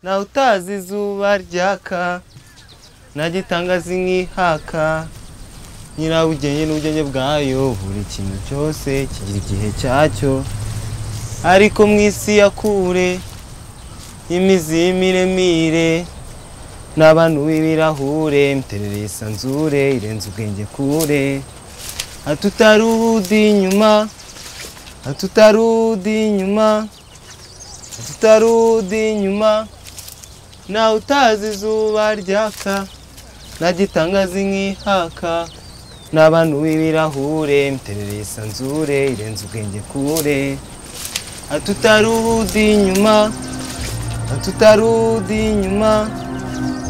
ntawe utazi izuba ryaka nagitangaza inkihaka nyirabugenge n'ubugenge bwayo buri kintu cyose kigira igihe cyacyo ariko mu isi ya kure y'imizi y'imiremire n'abantu b'ibirahure miterere yisanzure irenze ubwenge kure hatutari ubudi inyuma hatutari ubudi inyuma hatutari ubudi inyuma ntawe utazi izuba ryaka nagitangaza inkihaka n'abantu b'ibirahure miterere yisanzure irenze ubwenge kure hatutari ubudi inyuma hatutari ubudi inyuma